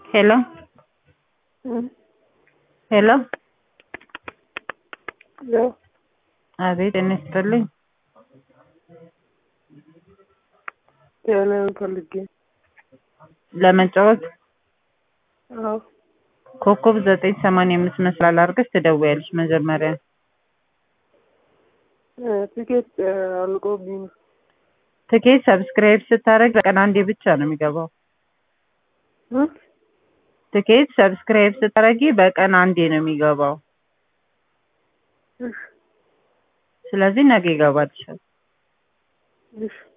ሄሎ ሄሎ ያው አቤት ጤና ይስጥልኝ ቴሌን ፈልጌ ለመጫወት አዎ ኮከብ ዘጠኝ ሰማንያ አምስት መስላል አድርገሽ ትደውያለሽ መጀመሪያ ቲኬት አልቆብኝ ነው። ትኬት ሰብስክራይብ ስታደርግ በቀን አንዴ ብቻ ነው የሚገባው እ? ትኬት ሰብስክራይብ ስታደርጊ በቀን አንዴ ነው የሚገባው እሺ ስለዚህ ነገ ይገባልሻል እሺ